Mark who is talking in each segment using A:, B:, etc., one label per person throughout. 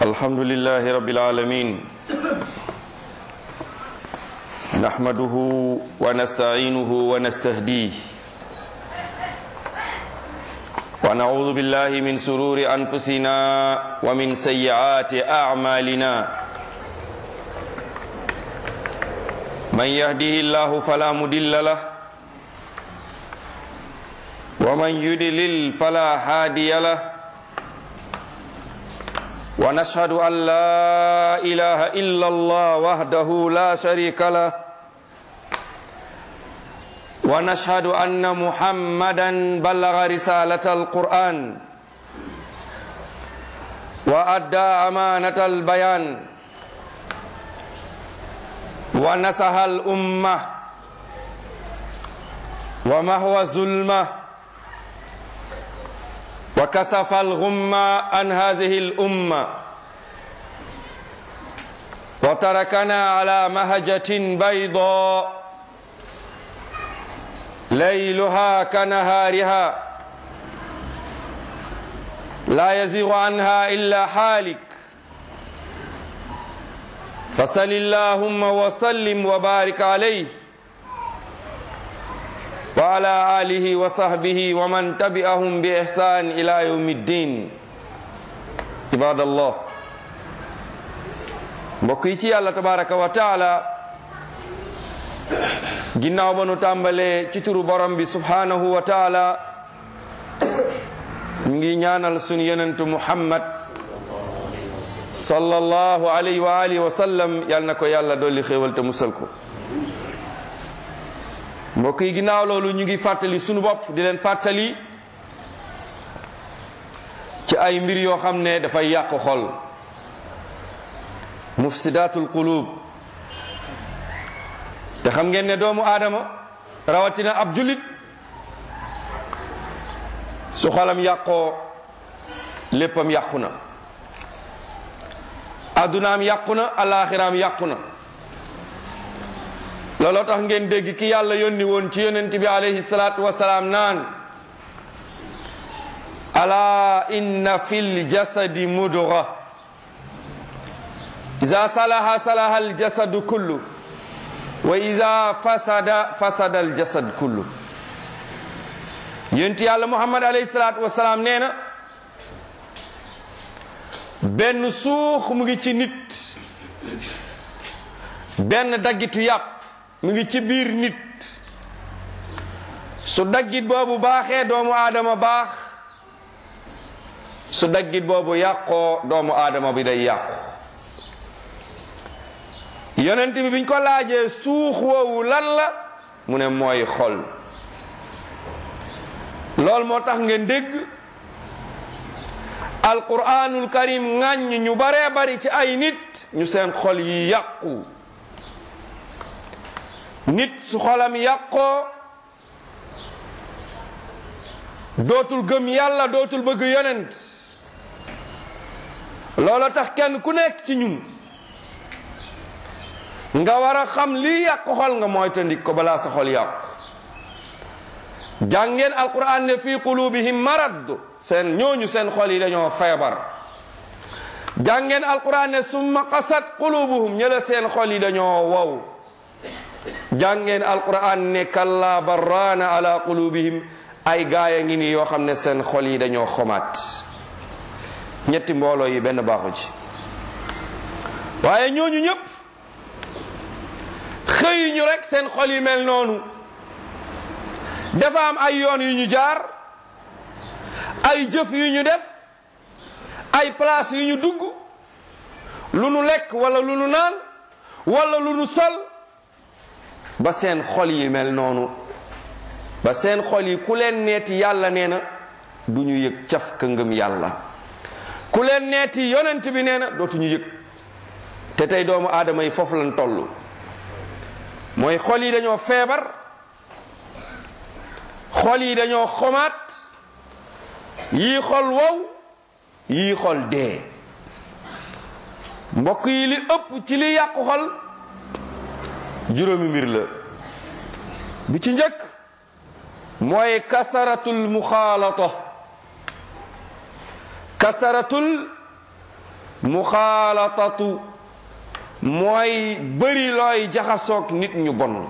A: الحمد لله رب العالمين نحمده ونستعينه ونستهديه ونعوذ بالله من سرور أنفسنا ومن سيئات أعمالنا من يهده الله فلا مدل له ومن يدلل فلا هادي له ونشهد أن لا إله إلا الله وحده لا شريك له ونشهد أن محمدا بلغ رسالة القرآن وأدى أمانة البيان ونصح الأمة ومهو الظلمة وكسف الغمة عن هذه الأمة وتركنا على مهجة بيضاء ليلها كنهارها لا يزيغ عنها إلا حالك فصل اللهم وسلم وبارك عليه وعلى آله وصحبه ومن تبعهم بإحسان إلى يوم الدين عباد الله mbokk yi ci yàlla tabaraka wa taala ginnaaw ba nu tàmbalee ci turu borom bi subhanahu wa taala ñu ngi ñaanal sunu yonentu muhammad sallallahu alayhi wa alihi wa sallam yal na ko yàlla dolli xéewal te musal ko mbokk yi ginnaaw loolu ñu ngi fàttali sunu bopp di leen fàttali ci ay mbir yoo xam ne dafay yàq xol mufsidatul qulub te xam ngeen ne doomu aadama rawatina ab julit su xolam yàqoo léppam yàqu na addunaam yàqu na alaxiraam yàqu na looloo tax ngeen dégg ki yàlla yónni woon ci yonent bi alayhi salaatu wasalaam naan ala inna fil jasadi mudga ida salaha salaha al jasadu kullu wa ida fasada fasada al jasad kullu yonent yàlla muhammad alayhi salaatu wasalaam nee na benn suux mu ngi ci nit benn daggitu yàpp mu ngi ci biir nit su daggit boobu baaxee doomu aadama baax su daggit boobu yàqoo doomu aadama bi day yàqu yonent bi biñ ko laajee suux woowu lan la mu ne mooy xol loolu moo tax ngeen dégg alquranul karim ŋàññ ñu baree bari ci ay nit ñu seen xol yi yàqu nit su xolam yàqoo dootul gëm yàlla dootul bëgg yonent loola tax kenn ku nekk ci ñun nga war a xam lii yàq xol nga mooy tandik ko balaa sa xol yàqu jàngeen alquran ne fi qulubihim marad seen ñooñu seen xol yi dañoo feebar jàngeen alquran ne summa qasat qulubuhum ñëla seen xol yi dañoo wow jàngeen alquran ne kalla barraana ala qulubihim ay gaaya ngi ni yoo xam ne seen xol yi dañoo xomaat ñetti mbooloo yi benn baaxu ci waaye ñooñu ñëpp xëy ñu rek seen xol yi mel noonu dafa am ay yoon yu ñu jaar ay jëf yu ñu def ay place yu ñu dugg lu nu lekk wala lu nu naan wala lu nu sol ba seen xol yi mel noonu ba seen xol yi ku leen neeti yàlla nee na du ñu yëg caf ka ngëm yàlla ku leen neeti yonent bi nee na dootuñu yëg te tey doomu aadama yi foofu lañ toll mooy xol yi dañoo feebar xol yi dañoo xomaat yii xol wow yii xol dee mbokk yi li ëpp ci li yàqu xol juróomi mbir la bi ci njëkk mooy kasaratul muxaalata kasaratul muxaalatatu mooy bëri looy jaxasoog nit ñu bon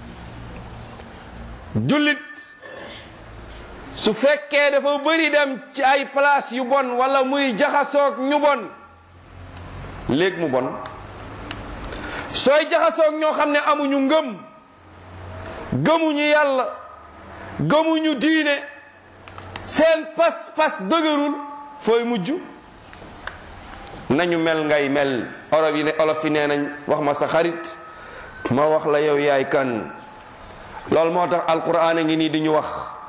A: jullit su fekkee dafa bëri dem ci ay place yu bon wala muy jaxasoog ñu bon léeg mu bon sooy jaxasoog ñoo xam ne amuñu ngëm gëmuñu yàlla gëmuñu diine seen pas-pas dëgërul fooy mujj nañu mel ngay mel olof yi ne olof yi nee nañ wax ma sa xarit ma wax la yow yaay kan loolu moo tax alquran a ngi nii di ñu wax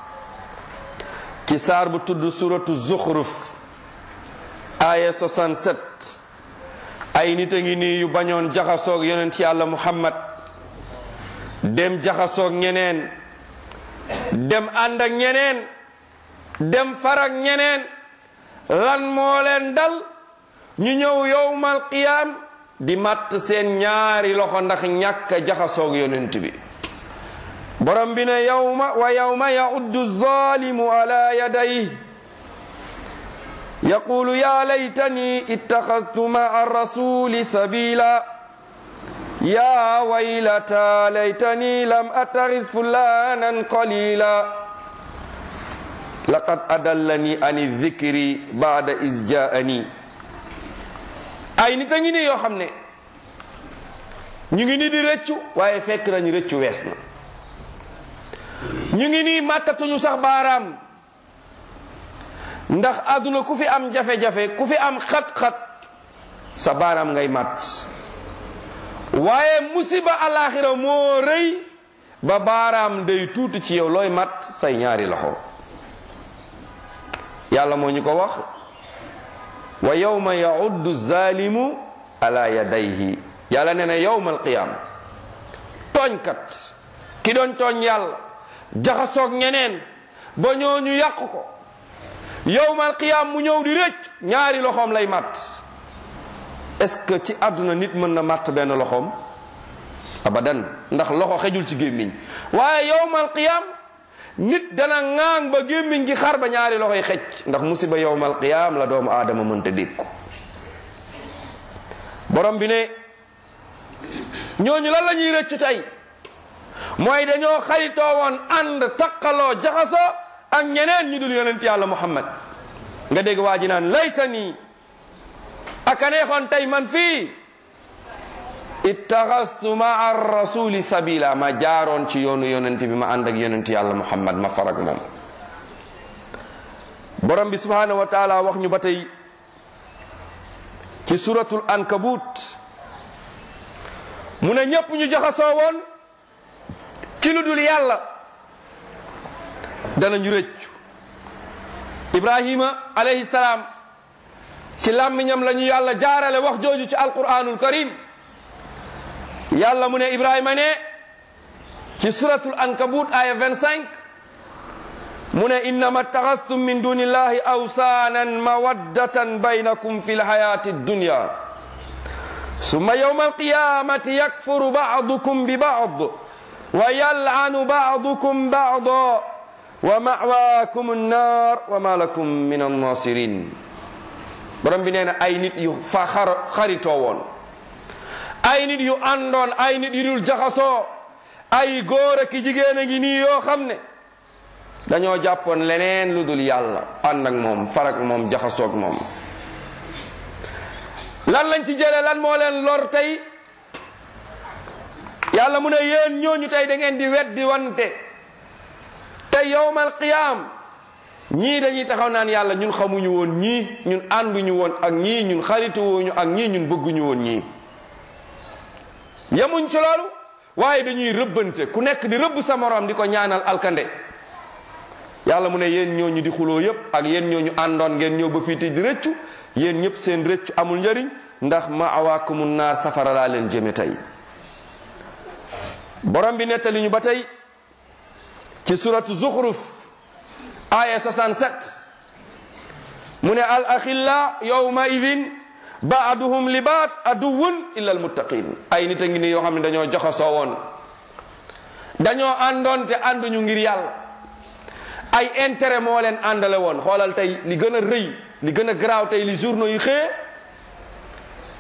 A: ci saar bu tudd suratu zuxruf aya 67 ay nit a ngi nii yu bañoon jaxasoog yonent yàlla muhammad dem jaxasoog ñeneen dem ànd ak ñeneen dem farak ñeneen lan moo leen dal ñu ñëw yowmal qiyaam di matt seen ñaari loxo ndax ñàkk jaxasoog yonent bi borom bi ne yawma wa yawma yauddu zalimu ala yadayhi yaqulu ya laytani ittaxastu maa rasuli sabila ya waylata laytani lam attaxis fulanan qalila laqad adallani ani dhikri bada is jaani ay nit a ngi ni yoo xam ne ñu ngi ni di rëccu waaye fekk nañu rëccu wees na ñu ngi nii màttatuñu sax baaraam ndax àdduna ku fi am jafe-jafe ku fi am xat-xat sa baaraam ngay màtt waaye musiba alaxira moo rëy ba baaraam day tuuti ci yow looy màtt say ñaari loxo yàlla moo ñu ko wax wa yawma yauddu zalimu ala yadayhi yàlla nee na yawma alqiyama tooñkat ki doon tooñ yàlla jaxasoog ñeneen ba ñooñu yàq ko yowmal qiyaam mu ñëw di rëcc ñaari loxoom lay màtt est-ce que ci àdduna nit mën na màtt benn loxoom abadan ndax loxo xejul ci gémmiñ waaye yowmal qiyaam nit dana ŋaang ba gémmiñ gi xar ba ñaari loxo yi xej ndax musiba yowmal qiyaam la doomu aadama mënta dékku borom bi ne ñooñu lan la ñuy rëccu tey mooy dañoo xaritoo woon ànd taqaloo jaxasoo ak ñeneen ñu dul yonent yàlla muhammad nga dégg waa ji naan laytani aka neexoon tey man fii ittaxastu maa rasuli sabila ma jaaroon ci yoonu yonent bi ma ànd ak yonent yàlla muhammad ma farak moom borom bi subhanahu wa taala wax ñu ba tey ci suratul ankabut mu ne ñépp ñu jaxasoo woon ci lu dul yàlla danañu rëccu ibrahima alayhi salaam ci làmmiñam la ñu yàlla jaarale wax jooju ci alquranul karim yàlla mu ne ibrahima ne ci suratul ankabut aya 25 mu ne innama taxastum min duni illahi awsaanan mawaddatan baynakum fi lhayati dunya summa yawma alqiyamati yakfuru ba'dukum bi ba'd wa yal'anu ba'dukum ba'da wa ma'waakum an-naar wa ma lakum min an-naasirin borom bi nee na ay nit yu fa xar xaritoo woon ay nit yu àndoon ay nit yu dul jaxasoo ay góor ak jigéen a ngi nii yoo xam ne dañoo jàppoon leneen lu dul yàlla ànd ak moom farak moom jaxasoog moom lan lañ ci jëlee lan moo leen lor tey yàlla mu ne yéen ñooñu tey da ngeen di weddi wante te yowmal qiyaam ñii dañuy taxaw naan yàlla ñun xamuñu woon ñii ñun ànduñu woon ak ñii ñun xarituwuñu ak ñii ñun bëgguñu woon ñii yemuñ ci loolu waaye dañuy rëbbante ku nekk di rëbb sa morom di ko ñaanal alkande yàlla mu ne yéen ñooñu di xuloo yépp ak yéen ñooñu àndoon ngeen ñëw ba fii te di rëccu yéen ñëpp seen rëccu amul njëriñ ndax ma awaakumu naar safara laa leen jëme tey borom bi nettali ñu ba tey ci suratu zuxruf aya 67 mu ne al axilla yawma idin baaduhum li baat aduwun illa al muttaqin ay nit a ngi ni yoo xam ne dañoo joxasoo woon dañoo àndoon te ànduñu ngir yàlla ay intérêt moo leen àndale woon xoolal tey li gën a rëy li gën a garaaw tey li journaux yi xëye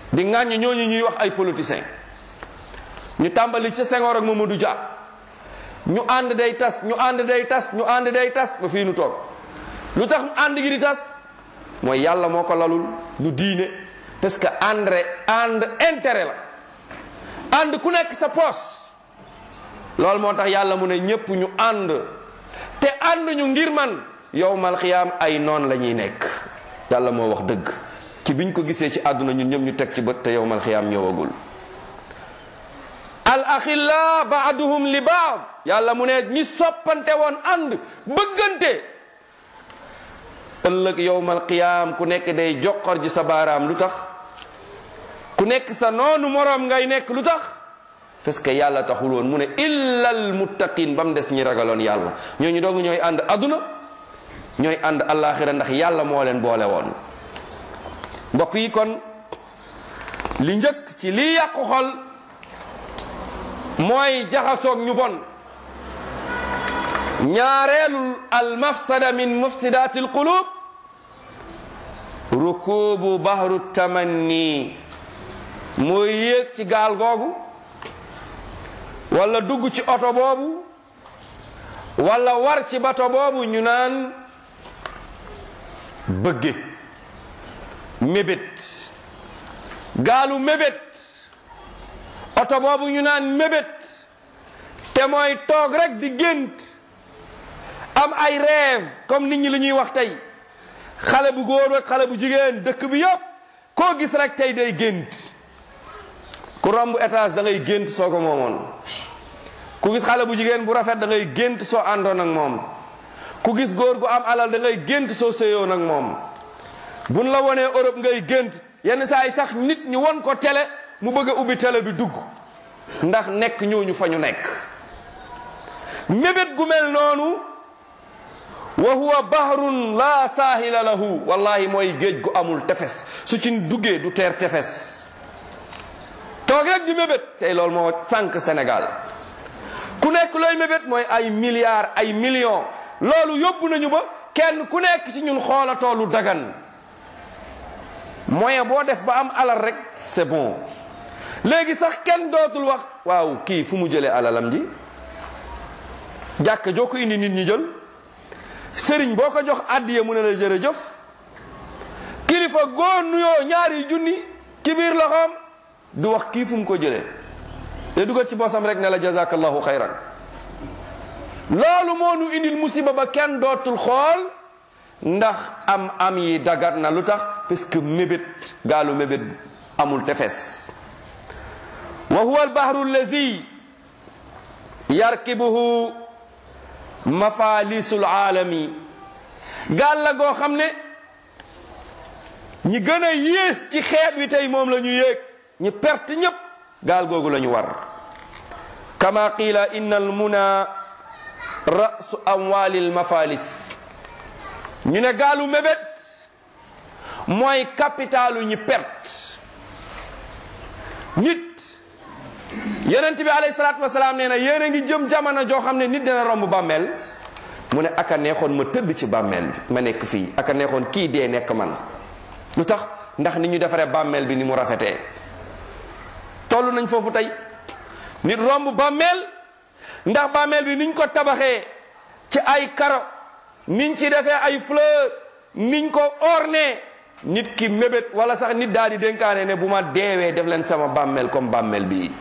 A: di ŋàññ ñooñu ñuy wax ay politiciens ñu tàmbali ca Senghor ak Mamadou Dia ñu ànd day tas ñu ànd day tas ñu ànd day tas ba fii nu toog lu tax ànd gi di tas mooy yàlla moo ko lalul du diine parce que ànd ànd intérêt la ànd ku nekk sa poos loolu moo tax yàlla mu ne ñépp ñu ànd te ànd ñu ngir man yowmal xiyaam ay noon la ñuy nekk yàlla moo wax dëgg ci biñ ko gisee ci àdduna ñun ñëpp ñu teg ci bët te yowmal xiyaam ñëwagul al axilla baaduhum li baad yàlla mu ne ñi soppante woon ànd bëggante ëllëg yowmal qiyaam ku nekk day joxor ji sa baaraam lu tax ku nekk sa noonu moroom ngay nekk lu tax parce que yàlla taxul woon mu ne illal muttaqin ba mu des ñi ragaloon yàlla ñooñu doogu ñooy ànd adduna ñooy ànd allaaxira ndax yàlla moo leen boole woon mbokk yi kon li njëkk ci lii yàqu xol mooy jaxasoog ñu bon ñaareelul al mafsada min mufsidati alqulub rukubu bahru tamanni mooy yéeg ci gaal googu wala dugg ci oto boobu wala war ci bato boobu ñu naan bëgge mébét gaalu mébét oto boobu ñu naan mébét te mooy toog rek di gént am ay rêve comme nit ñi li ñuy wax tey xale bu góor ak xale bu jigéen dëkk bi yëpp koo gis rek tey day gént ku romb étage da ngay gént soo ko moomoon ku gis xale bu jigéen bu rafet da ngay gént soo àndoon ak moom ku gis góor gu am alal da ngay gént soo sëyoon ak moom buñ la wonee Europe ngay gént yenn saa yi sax nit ñi won ko télé mu bëgg a ubbi télé bi dugg ndax nekk ñooñu fa ñu nekk mébét gu mel noonu wa huwa bahrun la saahila lahu wallahi mooy géej gu amul tefes su ci duggee du teer tefes toog rek di mébét tey loolu moo sànq Sénégal ku nekk looy mébét mooy ay milliards ay millions loolu yóbbu nañu ba kenn ku nekk ci ñun xoolatoo lu dagan moyen boo def ba am alal rek c'est bon léegi sax kenn dootul wax waaw kii fu mu jëlee alalam ji jàkk joo ko indi nit ñi jël sëriñ boo ko jox àddiya mu ne la jërëjëf kilifa góor nuyoo ñaari junni ci biir loxoom du wax kii fu mu ko jëlee te dugal ci bosam rek ne la jazakallahu xayran loolu moo nu indil musiba ba kenn dootul xool ndax am am yi dagat na lu tax parce que mébét gaalu mébét amul tefes wa huwa albahru allazi yarkibuhu mafalisul aalami gaal la goo xam ne ñi gën a yées ci xeet wi tey moom la ñu yéeg ñi perte ñépp gaal googu la ñu war kama qiila inna almuna rasu amwalil mafalis ñu ne gaalu mébét mooy capitalu ñi perte nit yonent bi alayhi salaatu wasalaam nee na yéen a ngi jëm jamono joo xam ne nit dina romb bàmmeel mu ne aka neexoon ma tëdd ci bàmmeel bi ma nekk fii aka neexoon kii dee nekk man lu tax ndax ni ñu defaree bàmmeel bi ni mu rafetee toll nañ foofu tey nit romb bàmmeel ndax bàmmeel bi niñ ko tabaxee ci ay karo niñ ci defee ay fleur niñ ko orné nit ki mébét wala sax nit daal di dénkaane ne bu ma deewee def leen sama bàmmeel comme bàmmeel bi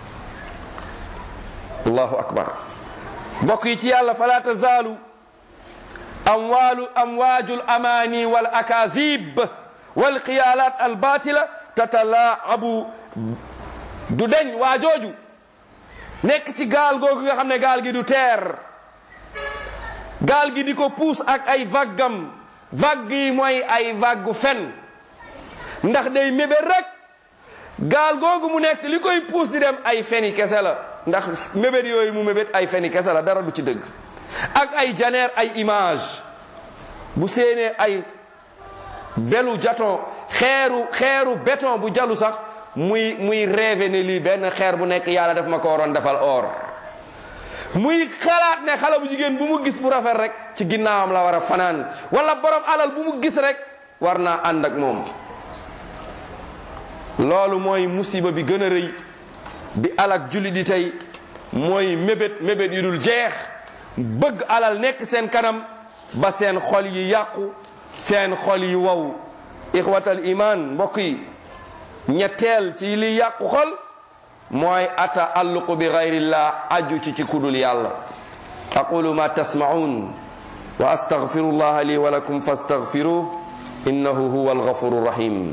A: allahu akbar mbokk yi ci yàlla fala tazaalu amwaalu amwaaju amaani wal akazib wal xiyaalaat al batila tatalaabu du deñ waa jooju nekk ci gaal googu nga xam ne gaal gi du teer gaal gi di ko puus ak ay vaggam vague yi mooy ay vague fen ndax day mébét rek gaal googu mu nekk li koy puus di dem ay feni kese la ndax mébét yooyu mu mébét ay feni kese la dara du ci dëgg ak ay janeer ay image bu séenee ay belu jaton xeeru xeeru béton bu jalu sax muy muy rêve ne lii benn xeer bu nekk yàlla def ma ko waroon defal or muy xalaat ne xale bu jigéen bu mu gis bu rafet rek ci ginnaawam la war a fanaan wala borom alal bu mu gis rek war naa ànd ak moom loolu mooy musiba bi gën a rëy bi alak julli di tey mooy mébét mébét yu dul jeex bëgg alal nekk seen kanam ba seen xol yi yàqu seen xol yi wow ixwatal iman mbokk yi ñetteel ci li yàqu xol mooy ata alluqu bi gayrillah aju ci ci kudul yàlla aqulu ma tasmaun wa astaghfiru llaha li wa lakum fastaghfiruh innahu huwa alghafuru rahim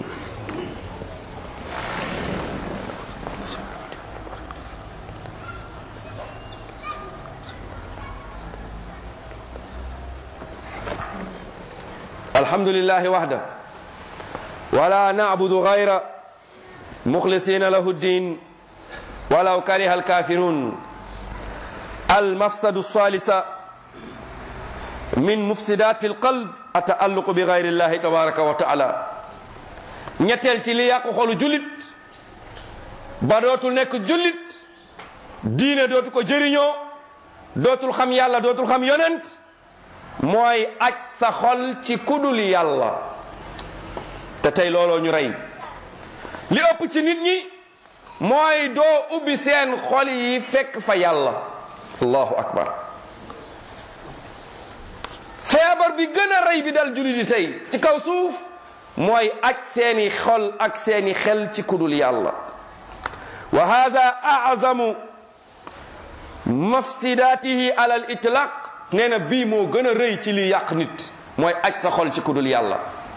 A: الحمد لله وحده ولا نعبد غيره مخلصين له الدين ولو كره الكافرون المفسد الثالثة من مفسدات القلب التألق بغير الله تبارك وتعالى ñetteel ci li yàqu xolu jullit ba dootul nekk jullit diine dootu ko jëriñoo dootul xam yàlla dootul xam yonent mooy aj sa xol ci kudul yàlla te tey looloo ñu rey li ëpp ci nit ñi mooy doo ubbi seen xol yi fekk fa yàlla allahu akbar feebar bi gën a rey bi dal jullit yi tey ci kaw suuf mooy aj seeni xol ak seeni xel ci kudul yàlla wa hada azamu mafsidatihi ala al itlaq nee na bii moo gën a rëy ci li yàq nit mooy aj sa xol ci kudul yàlla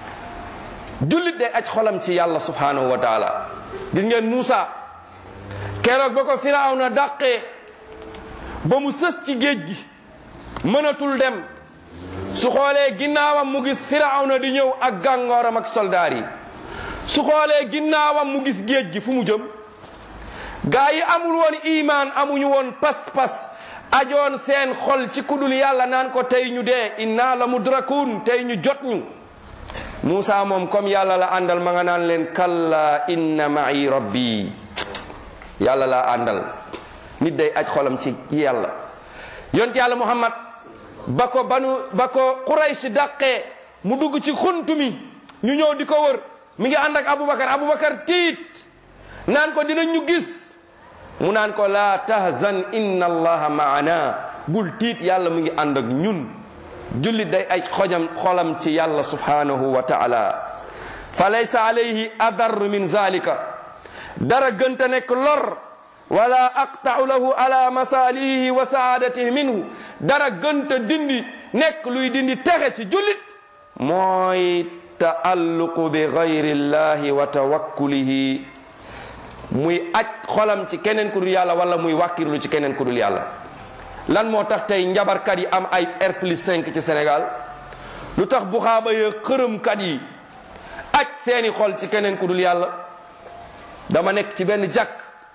A: jullit day aj xolam ci yàlla subhanahu wa taala gis ngeen Muusa keroog ba ko Firawna dàqee ba mu sës ci géej gi mënatul dem su xoolee ginnaawam mu gis Firawna di ñëw ak gàngooram ak soldaar yi su xoolee ginnaawam mu gis géej gi fu mu jëm gaa yi amul woon imaan amuñu woon pas-pas ajoon seen xol ci kudul yàlla naan ko tey ñu dee inna la mudrakun tey ñu jot ñu Muusa moom comme yàlla la àndal ma nga naan leen kalla inna ma'i rabbi yàlla laa àndal nit day aj xolam ci yàlla yont yàlla muhammad ba ko banu ba ko Quraysh dàqee mu dugg ci xuntu mi ñu ñëw di ko wër mi ngi ànd ak Aboubacar Aboubacar tiit naan ko dinañ ñu gis mu naan ko laa tahzan inna allaha maana bul tiit yàlla mu ngi ànd ak ñun jullit day ay xojam xolam ci yàlla subhanahu wa taala fa laysa alayhi adar min zalika dara gënta nekk lor wala aqtau lahu ala masalihi wa saadatihi minhu dara gënta dindi nekk luy dindi texe ci jullit mooy taalluqu bi gayri llahi wa tawakkulihi muy aj xolam ci keneen ku dul yàlla wala muy wàkkirlu ci keneen ku dul yàlla lan moo tax tey njabarkat yi am ay R plus 5 ci Sénégal lu tax bu xaaba ya xërëmkat yi aj seeni xol ci keneen ku dul yàlla dama nekk ci benn jàkk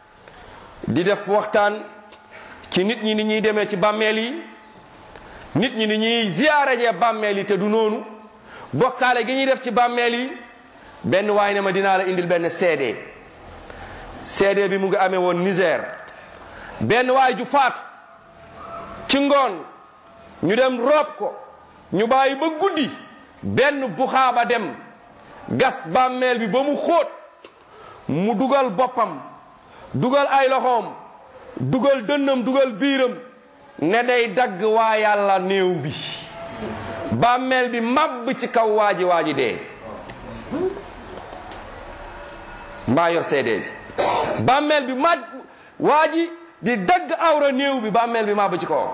A: di def waxtaan ci nit ñi ni ñuy demee ci bàmmeel yi nit ñi ni ñuy ziyaare jee bàmmeel yi te du noonu bokkaale gi ñuy def ci bàmmeel yi benn waay ne ma dinaa la indil benn CD CD bi mu ngi amee woon Niger benn waay ju faatu ci ngoon ñu dem roob ko ñu bàyyi ba guddi benn buxaaba dem gas bàmmeel bi ba mu xóot mu dugal boppam dugal ay loxoom dugal dënnam dugal biiram ne day dagg waa yàlla néew bi bàmmeel bi màbb ci kaw waaji waaji dee mbaa yor seede bi bàmmeel bi màbb waaji di dagg awra néew bi bàmmeel bi màbb ci kaw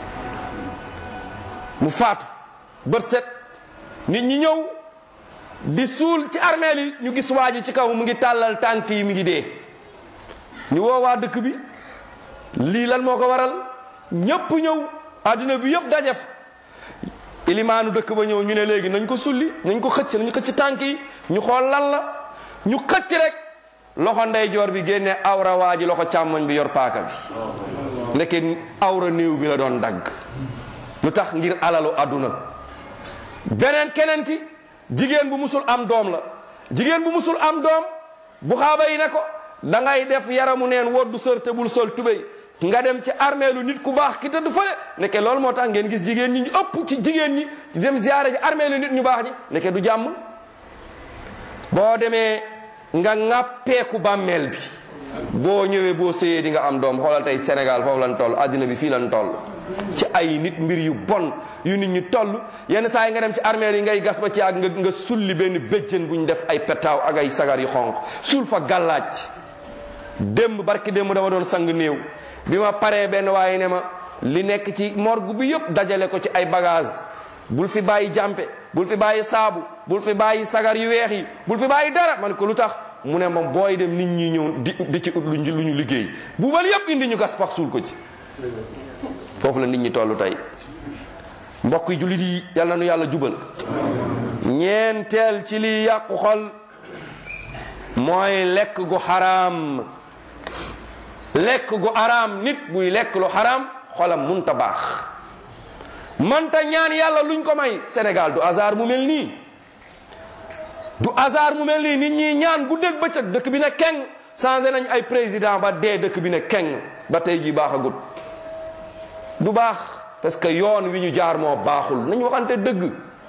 A: mu faatu bët set nit ñi ñëw di suul ci armeel yi ñu gis waaji ci kaw mu ngi tàllal tànk yi mi ngi dee ñu woo waa dëkk bi lii lan moo ko waral ñépp ñëw àdduna bi yëpp dajef ilimaanu dëkk ba ñëw ñu ne léegi nañ ko sulli nañ ko xëcc nañ xëcc tànk yi ñu xool lan la ñu xëcc rek loxo ndeyjoor bi génne awra waa ji loxo càmmoñ bi yor paaka bi ndeke awra néew bi la doon dagg lu tax ngir alalu àdduna beneen keneen ki jigéen bu musul am doom la jigéen bu musul am doom bu xaaba yi ne ko da ngay def yaramu neen woddu sër te bul sol tubéy nga dem ci armeelu nit ku baax ki tëdd fële nekke loolu moo tax ngeen gis jigéen ñi ñu ëpp ci jigéen ñi di dem ziyaare ji armeelu nit ñu baax ñi nekke du jàmm boo demee nga ŋàppeeku bàmmeel bi boo ñëwee boo sëyee di nga am doom xoolal tey Sénégal foofu lan toll àddina bi fii lan toll ci ay nit mbir yu bon yu nit ñi toll yenn saa yi nga dem ci armeel yi ngay gas ba ci ak nga nga sulli benn béjjën bu ñu def ay petaaw ak ay sagar yu xonq suul fa gàllaaj démb barki démb dama doon sang néew bi ma paree benn waaye ne ma li nekk ci morgue bi yëpp dajale ko ci ay bagage bul fi bàyyi jàmpe bul fi bàyyi saabu bul fi bàyyi sagar yu weex yi bul fi bàyyi dara man ko lu tax mu ne moom booy dem nit ñi ñëw di di ci ut lu ñu lu ñu liggéey buubal yëpp indi ñu gas pax suul ko ci foofu la nit ñi toll tey mbokk yi jullit yi yàlla nu yàlla jubal ñeenteel ci li yàqu xol mooy lekk gu xaraam lekk gu araam nit buy lekk lu xaraam xolam munta baax manta ñaan yàlla luñ ko may Sénégal du hasard mu mel nii du hasard mu mel nii nit ñi ñaan guddeeg bëccëg dëkk bi ne keng changé nañ ay président ba dee dëkk bi ne keng ba tey ji baaxagut du baax parce que yoon wi ñu jaar moo baaxul nañ waxante dëgg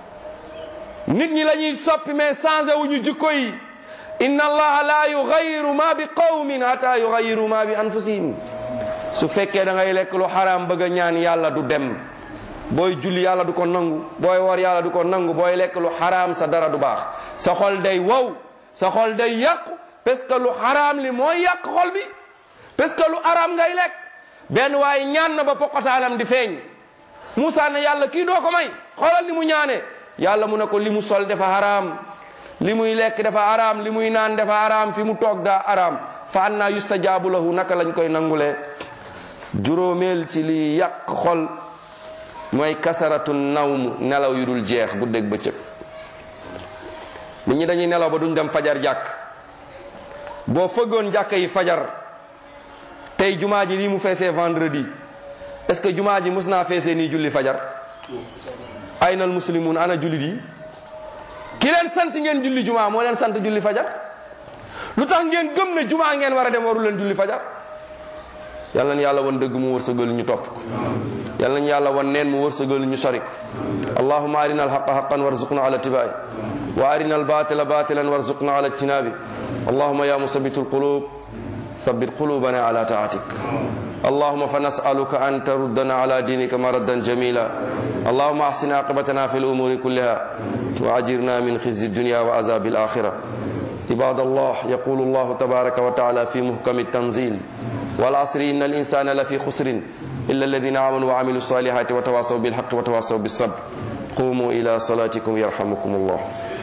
A: nit ñi la ñuy soppi mais changé wu ñu jikko yi inna allaha la yugayiru ma bi qawmin hatta yugayiru ma bi anfusihim su fekkee da ngay lekk lu xaraam bëgg a ñaan yàlla du dem booy julli yàlla du ko nangu booy wor yàlla du ko nangu booy lekk lu xaraam sa dara du baax sa xol day wow sa xol day yàqu parce que lu xaraam li mooy yàq xol bi parce que lu araam ngay lekk benn waaye ñaan na ba poqotaanam di feeñ Moussa ne yàlla kii doo ko may xoolal ni mu ñaane yàlla mu ne ko li mu sol dafa xaraam li muy lekk dafa araam li muy naan dafa araam fi mu toog daa araam fa anna yustajaabu lahu naka lañ koy nangulee juróomeel ci li yàq xol mooy kasaratu nawm nelaw yu dul jeex bu dégg bëccëg nit ñi dañuy nelaw ba duñ dem fajar jàkk boo fëggoon jàkk yi fajar tey jumaa ji lii mu feesee vendredi est-ce que jumaa ji mës naa feesee nii julli fajar aynal muslimun ana jullit yi ki leen sant ngeen julli jumaa moo leen sant julli fajar lu tax ngeen gëm ne jumaa ngeen war a dem waru leen julli fajar yàlla na yàlla wan dëgg mu wërsëgal ñu topp ko yàlla na yàlla wan neen mu wërsëgal ñu sori ko allahumma arina alhaqa haqan warzuqna ala tibai wa arina albatila batilan warzuqna ala ijtinabi allahumma ya musabitu alqulub ثبت قلوبنا على طاعتك اللهم فنسألك أن تردنا على دينك مردا جميلا اللهم أحسن عاقبتنا في الأمور كلها وأجرنا من خزي الدنيا وعذاب الآخرة عباد الله يقول الله تبارك وتعالى في محكم التنزيل والعصر إن الإنسان لفي خسر إلا الذين آمنوا وعملوا الصالحات وتواصوا بالحق وتواصوا بالصبر قوموا إلى صلاتكم يرحمكم الله